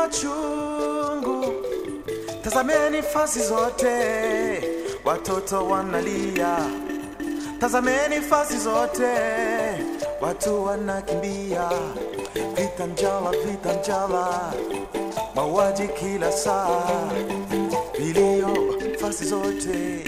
machungu. Tazameni fasi zote, watoto wanalia. Tazameni fasi zote, watu wanakimbia. Vita njala, vita njala, mauaji kila saa, vilio fasi zote.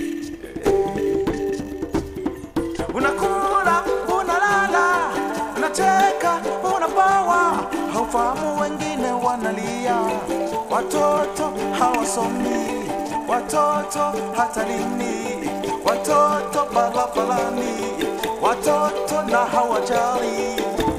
Unakula, unalala, unacheka, unapawa, haufahamu wengine wanalia. Watoto hawasomi, watoto hata lini, watoto barabarani, watoto na hawajali.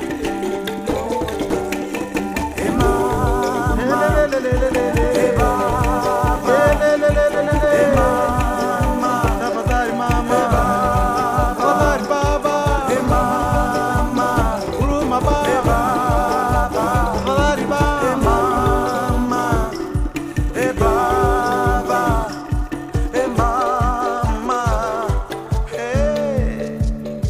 Hey mama, hey baba, hey mama, tafadhali mama, tafadhali baba, hey mama, huruma baba, tafadhali baba, hey mama, hey baba, hey mama, hey.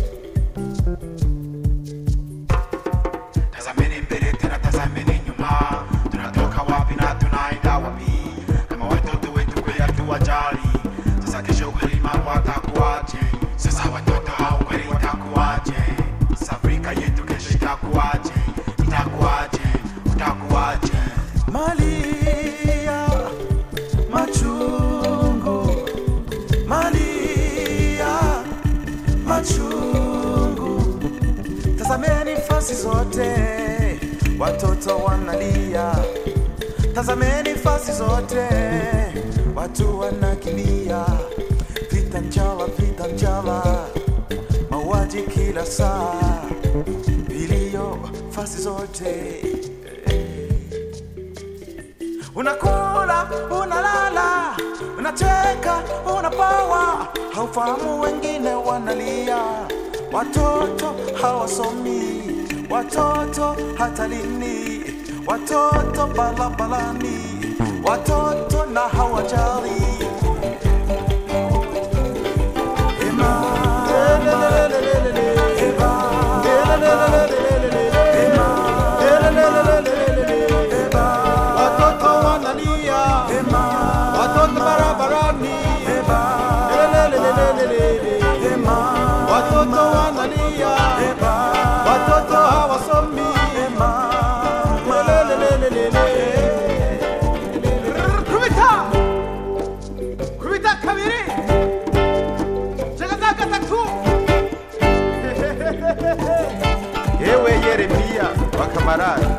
Tazameni mbele tena tazameni nyuma, tunatoka wapi na tunaenda wapi? Kama watoto wetu kweli hatuwajali, sasa kesho kweli mambo atakuwaje? Sasa watoto hao kweli itakuwaje? Sasa Afrika yetu kesho itakuwaje? Itakuwaje? Utakuwaje? Malia machungu, Malia machungu. Tazameni fasi zote, watoto wanalia. Tazameni fasi zote, watu wanakimbia. Vita njala, vita njala, mauaji kila saa, vilio fasi zote unakula unalala unacheka unapawa haufahamu wengine wanalia watoto hawasomi watoto hata lini watoto barabarani watoto na hawajali Hey mama, hey baba, hey mama, Watoto wanalia, watoto barabarani, Lelelelelelele. watoto wanalia, watoto hawasomi, Lelelelelelele. kubita kubita kabiri chagaza gatatu Yewe Yeremia wa Kamarani,